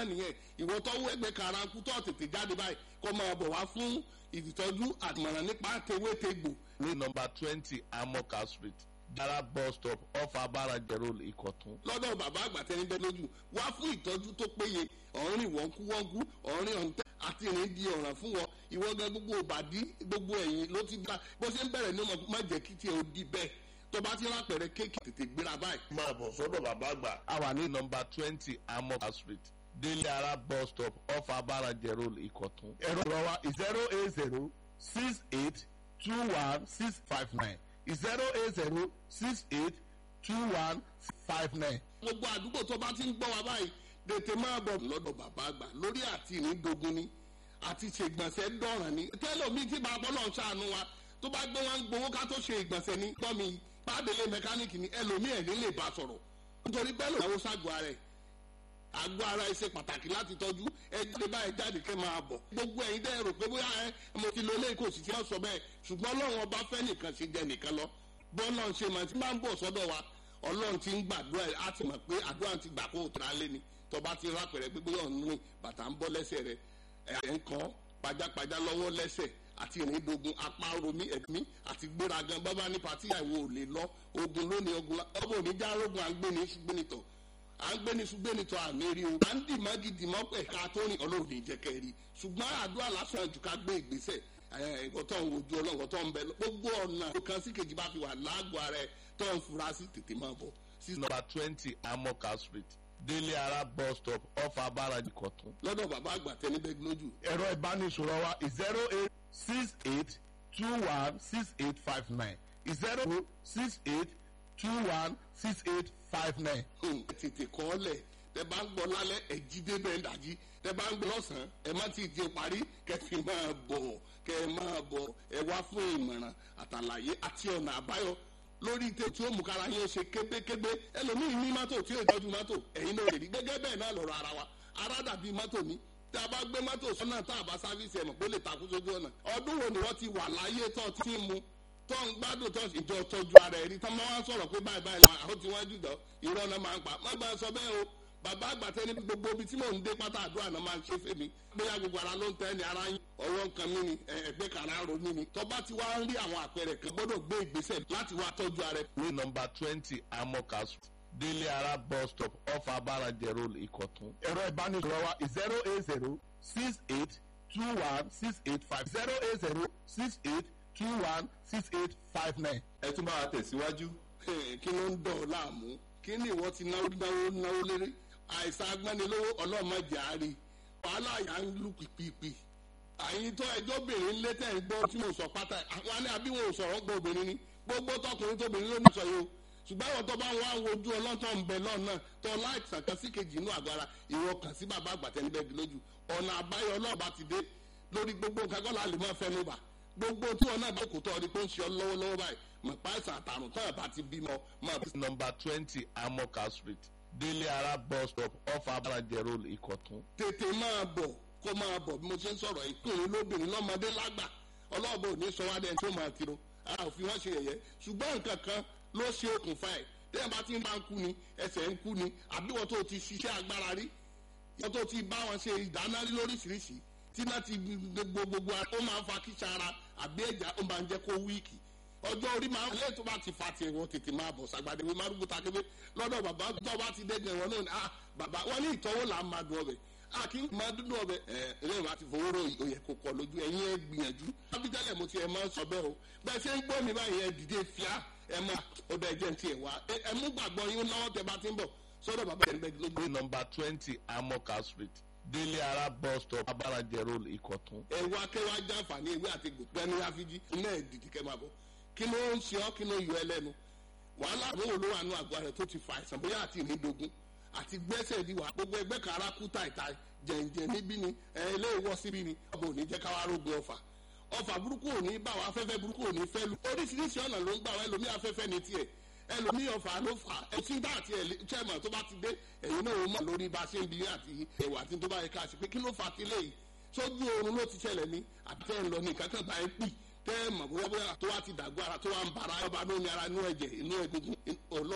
nìyẹn ìwọ tọ́wọ́ ẹgbẹ́ karanku tó tètè jáde báyìí kó máa bọ̀ wá fún ìtọ́jú àtìmọ̀ràn nípa tewétegbò ní nọmba twenty amoka street dara bus stop off abaraje road ìkọ̀tún. lọ́dọ̀ bàbá àgbà tẹni bẹ́ẹ̀ lójú wá fún ìtọ́jú tó péye ọ̀rìn wọ́nkúwọ́nkú ọ̀rìn ọ̀ǹtẹ́ àti ìrìn di ọ̀ràn fún wọn ìwọ gan gbogbo òbàdí gbogbo ẹ̀yìn ló ti dá bó ṣe ń bẹ̀rẹ̀ ní ọmọ má jẹ́ kí tiẹ̀ ó di bẹ́ẹ̀ tó bá ti rápẹ̀rẹ̀ kéèkì tètè gbéra báyìí. máa bọ̀ sọ́dọ̀ bàbá àgbà. a wà ní nọmba twenty amoka street délé ara bus stop off abaraje road ìkọ̀tún. ẹ̀rọ ìrọ̀ wa zero eight zero six eight two one six five nine zero eight zero six eight two one five nine. gbogbo àdúgbò tó bá ti ń gbọ́ wa báyìí tètè máa bọ̀ lọ́dọ̀ bàbá àgbà lórí àti ìrìndògún ni àti ṣègbọ̀nsẹ̀ dọ̀ràn ni tẹ́lọ̀mí tí bàbá náà ṣàánú wa tó bá gbé wọn gbowó ká tó ṣe ìgbọ̀nsẹ̀ ní gbọ́ mi pàdélé mẹkáníìkì ni ẹlòmí ẹ̀ ní lè bá sọ̀rọ̀ nítorí pẹ́lú ìyàwó ságọ́ ara ẹ̀ àgọ́ ara ẹ̀ ṣe pàtàkì láti tọ́jú ẹ jáde báyìí jáde kẹ́ máa bọ̀ gbogbo ẹ̀yin dẹ́ rò pé bóyá ẹ mo ti lo ilé kò sì ti ọ̀ sọ bẹ́ẹ̀ ṣùgbọ́n ọlọ́run ọba fẹ́ nìkan ṣe jẹ nìkan lọ bọ́ọ̀lù ṣe máa ti máa ń bọ̀ sọ́dọ̀ wa ọlọ́run ti ń gbàdúrà ẹ̀ á ti mọ̀ pé àdúrà ti gbà kó o tẹ̀ra lé ni tọba ti rápẹ̀rẹ̀ pé bóyá ọ̀nù bàtà ń bọ́ lẹ́sẹ̀ rẹ̀ ẹ̀ ń kọ́ pajápajá lọ́wọ́ lẹ́sẹ̀ àti ìrìndògùn apá romi ẹ̀mí àti gbéragan bábá ní pàtí àìwò ò lè lọ ogun lónìí ogun ọmọ oníjà rogun à ń gbé ní ṣùgbẹ́nitọ̀ à ń gbé ní ṣùgbẹ́nitọ̀ àmì rí o à ń dì mọ́gì dì mọ́ pẹ̀ ká tó rìn ọlọ́run ní jẹ́kẹ́ rí ṣùgbọ́n àdúrà lásán jù ká gbé ìgbésẹ̀ ẹ̀kọ́ tó ń wojú ọlọ́run tó ń bẹ gbogbo ọ̀nà kan sí kejì bá fi wà láàgọ̀ ara ẹ̀ tó ń fura sí tètè máa bọ̀. nọmba twenty amoka street délé ara bus stop off abaraje ìkọ̀tún. lọ́dọ̀ bàbá àgbà tẹni bẹ́ẹ̀ lójú. ẹ̀rọ ìbánisọ̀rọ̀ wa zero eight six eight two one six eight five nine zero six eight two one six eight five nine. tètè kọ́ ọ lẹ̀ tẹ bá ń gbọ́ lálẹ́ ẹ̀ jí débẹ̀ ń dàjí tẹ bá ń gbọ́ lọ́sàn-án ẹ má ti di parí kẹfì máa bọ̀ kẹ ẹ máa bọ̀ ẹ wá fún ìmọ̀ràn àtàlàyé àti ọ̀nà àbáyọ lórí tẹ tí ó mú kára yín ṣe kébékébé ẹlòmíì ní mọ́tò tí ó tọ́jú mọ́tò ẹ̀yin náà lè rí gẹ́gẹ́ bẹ́ẹ̀ náà lọ́rọ̀ ara wa ara dàbí mọ́tò ní tí a bá gbé mọ́tò sọ́nà tá a bá sáfíìsì ẹ̀mọ̀ pé ó lè takú sójú ọ̀nà ọdún wo ni wọ́n ti wà láyé tó ti ń mu tó ń gbádùn tó ìjọ tọ́jú ara ẹ̀rí tó máa ń sọ̀rọ̀ pé báyìí báyìí làwọn àwọn tí wọ́n jù dán irọ́ náà máa ń pa má gbà sọ bẹ́ẹ̀ o bàbá àgbàtẹ́ ní gbogbo ibi tí mò ń dé pátá àdúrà náà máa ń ṣe fèmí bóyá gbogbo ara ló ń tẹ́ ni ara yín ọwọ́ nǹkan mi ni ẹgbẹ́ kan ara ro mi ni tọ́ba ti wá ń rí àwọn àpẹẹrẹ kan gbọ́dọ̀ gbé ìgbésẹ̀ láti wá tọ́jú ara ẹ̀. ní nọmba twenty amoka street délé ara bus stop off abaraje road ìkọ̀tún. ẹ̀rọ ìbánisọ̀rọ̀ wa zero eight zero six eight two one six eight five zero eight zero six eight two one six eight five nine. ẹ tún máa tẹ̀síwájú. kí ló ń dọ̀ ọ́ láàmú kí ni ìwọ ti náwó náwó náwó lérí àìsàn agbánilówó ọlọ́mọdé àárí wàhálà yà ń lù pìpìpì àyìn tó ẹjọ́ obìnrin ńlẹ́ tẹ̀ ń gbọ́ tí mo sọ pátá àwọn alẹ́ àbí wọn ò sọ̀rọ̀ gbọ́ obìnrin ni gbogbo tọkùnrin tóbìnrin ló ní sọ yìí o ṣùgbọ́n àwọn tó bá wà ń wojú ọlọ́tọ̀ ń bẹ lọ́nà tó láìsàn kan sí kejì inú àgọ́ ara ìwọ kàn sí bàbá àgbàtẹ́nibẹ́gi lójú ọ̀nà àbáyọ ọlọ́ọ̀bá ti dé lórí gbogbo nǹkan kọ́ la lè máa fẹnu bà gbogbo tí wọn náà bá kò tọ́ ọ di pé ó ń ṣe ọ lọ́wọ́lọ́wọ́ báyìí mọ̀ páìsàn àtàrùn tó ẹ̀ bá ti bímọ máa bí. nọmba twenty amoka street délé ara bus stop off abaraje road ìkọ̀tún. tètè máa bọ̀ kó máa bọ̀ bí mo ṣe ń sọ̀rọ̀ ìkùnrin lóbìnrin lọ́mọdé lágbà ọlọ́ọ̀bọ òní sọ wá dẹ́n tó máa tiro a ò fi wọ́n ṣe yẹ̀yẹ́ ṣùgbọ́n nǹkan kan ló ṣe okùnfà ẹ̀ tẹ́yìn bá ti ń bá ń kú ni ẹsẹ̀ ń kú ni àbí wọ́n tó ti ṣiṣẹ́ agbára rí wọ́n tó ti bá wọn ṣe ìdáná rí lóríṣiríṣi tí náà ti gbogbo gbogbo ó máa ń fa kíṣà ara àbí ẹ̀já ó máa ń jẹ́ kó wíìkì ọjọ́ orí máa ń lé tó bá ti fa tiẹ̀ wọ́n tètè máa bọ̀ sàgbàdé wí márùkù takébé lọ́dọ̀ bàbá tó bá ti dẹ́gbẹ̀ wọn náà ni ah bàbá wọn ní ìtọ́wò là ń máa dùn ọbẹ̀ a kì í máa dúdú ọbẹ̀ ẹ ẹlẹ́yìn bá ti fowó rò òyẹ̀ kò kọ lójú ẹ̀yin ẹ gbìyànjú ábíjálẹ̀ mo ti ẹ̀ máa ń sọ bẹ́ẹ̀ o bẹ́ẹ̀ ṣe ń gbọ́ mi báyìí ẹ dìde fíà ẹ máa ọdọ ẹ̀jẹ̀ ti ẹ̀ wá ẹ mú gbàgbọ́ yín lọ́wọ́ tẹ bá ti ń bọ̀ sọ́dọ̀ bàbá ẹ̀ ń bẹ́ẹ̀ lójú. ní nọmba twenty amoka street délé ara bus stop abaraje road ìkọ̀tún. ẹ wá kẹwàá jàǹfààní ìwé àti gbòpẹ́ ní àfijì iná ẹ̀ dìdì kẹ́ máa bọ̀ kí ló ń ṣe ọ́ kí ló yọ ẹ lẹ́nu wàhálà àwọn olówó àánú àgọ́ rẹ̀ tó ti fa àìsàn bóyá àti ìrìndògún àti gbẹ́sẹ̀ di wà gbogbo ẹgbẹ́ kan ara kú tàìtà jẹ̀ǹjẹ̀ níbí ni ẹ ilé ìwọ́ síbí ni ọba ò ní jẹ́ káwá rógun ọfà ọfà burúkú ò ní bá wa afẹ́fẹ́ burúkú ò ní fẹ́ lu oríṣiríṣi ọ̀nà ló ń gbà wá ẹlòmí afẹ́fẹ́ ní tiẹ̀ ẹlòmí ọfà ló fà ẹtí bá àti chairman tó bá ti dé ẹ̀yin náà ó mọ̀ lórí bá ṣe ń bi àti ẹ̀wà tí tó bá yẹ ká ṣe pé kí ló fà ti léyìí sójú oorun ló ti ṣẹlẹ̀ ní àbí tẹ́ ń lọ ní kankan bá ẹ pì tẹ́ ẹ mọ̀ bóyá bóyá tó wá ti dàgbọ́ ara tó wá ń bara ọba lómi ara inú ẹ̀jẹ̀ inú egungun ọlọ́